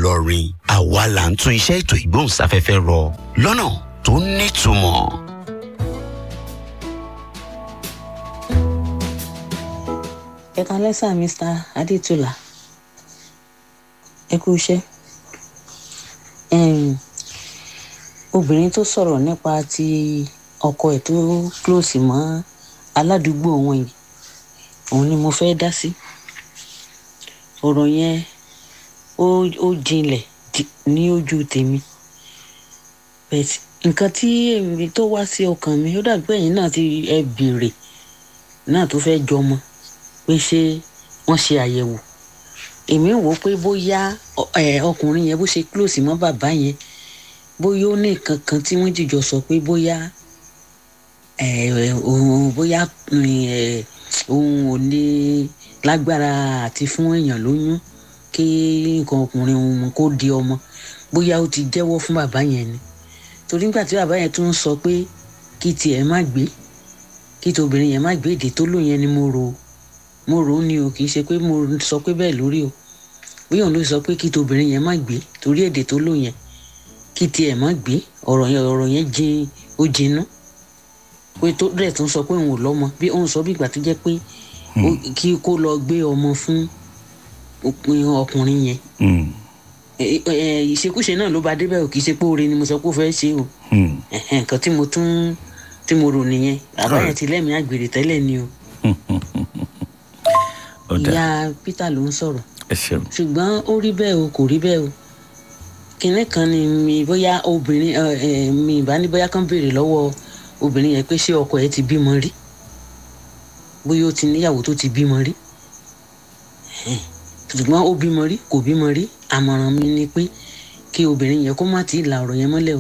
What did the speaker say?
Ìlọrin àwa là ń tún iṣẹ́ ètò ìgbóhùnsáfẹ́fẹ́ rọ lọ́nà tó nítumọ̀. ẹ kalẹ́ sà mr adétúlà ẹ kú iṣẹ́ Em, obìnrin tó sọ̀rọ̀ nípa ti ọkọ ẹ̀ tó close mọ́ aládùúgbò wọn yìí òun ni mo fẹ́ dá sí ọ̀rọ̀ yẹn ó ó jinlẹ̀ di- ní ojú tèmi but nǹkan tí èmi tó wá sí ọkàn mi ó dàbí pé ẹ̀yin náà ti ẹ béèrè náà tó fẹ́ jọmọ pé ṣé wọ́n ṣe àyẹ̀wò èmi wò ó pé bóyá ọ- ẹ, ọkùnrin yẹn bó ṣe close mọ́ bàbá yẹn bóyá ó ní nǹkan kan tí wọ́n jìjọ sọ pé bóyá ẹ, ẹ, òun bóyá ẹ, òun ò ní lágbára àti fún èèyàn lóyún kí nǹkan ọkùnrin òun kó di ọmọ bóyá ó ti jẹ́wọ́ fún bàbá yẹn ni torí nígbà tí bàbá yẹn tún sọ pé kí tiẹ̀ má gbé kí tobìnrin yẹn má gbé èdè tó lò yẹn ni mo rò ó mo rò ó ni o kì í ṣe pé mo sọ pé bẹ́ẹ̀ lórí o bóyá òun ló sọ pé kí tobìnrin yẹn má gbé torí èdè tó lò yẹn kí tiẹ̀ má gbé ọ̀rọ̀ yẹn ọ̀rọ̀ yẹn jin ó jinú pé tó dẹ̀ tún sọ pé òun ò lọ́mọ bí òun sọ bí ìgbà tó jẹ́ pé ó- kí kó lọ gbé ọmọ fún òpin ọkùnrin yẹn Mm, Ẹ- ẹ, ìṣekúṣe náà ló bá débẹ̀ ò kì í ṣe pé oore ni mo sọ pé ó fẹ́ ṣe o mm. Ẹ̀hẹ́n, nǹkan tí mo tún tí mo rò nìyẹn bàbá yẹn ti lẹ́mìí àgbèrè tẹ́lẹ̀ ni o ó dà ìyá Peter ló ń sọ̀rọ̀ ẹ ṣeun. ṣùgbọ́n ó rí bẹ́ẹ̀ o kò rí bẹ́ẹ̀ o kinní kan ni mi bóyá obìnrin ẹ, ẹ, mi ìbá ní bóyá kan béèrè lọ́wọ́ obìnrin yẹn pé ṣé ọkọ ẹ̀ ti bímọ rí bóyá ó ti níyàwó tó ti bímọ rí Ẹ̀hẹ́n. ṣùgbọ́n ó bímọ rí kò bímọ rí àmọ̀ràn mi ni pé kí obìnrin yẹn kó má ti la ọ̀rọ̀ yẹn mọ́lẹ̀ o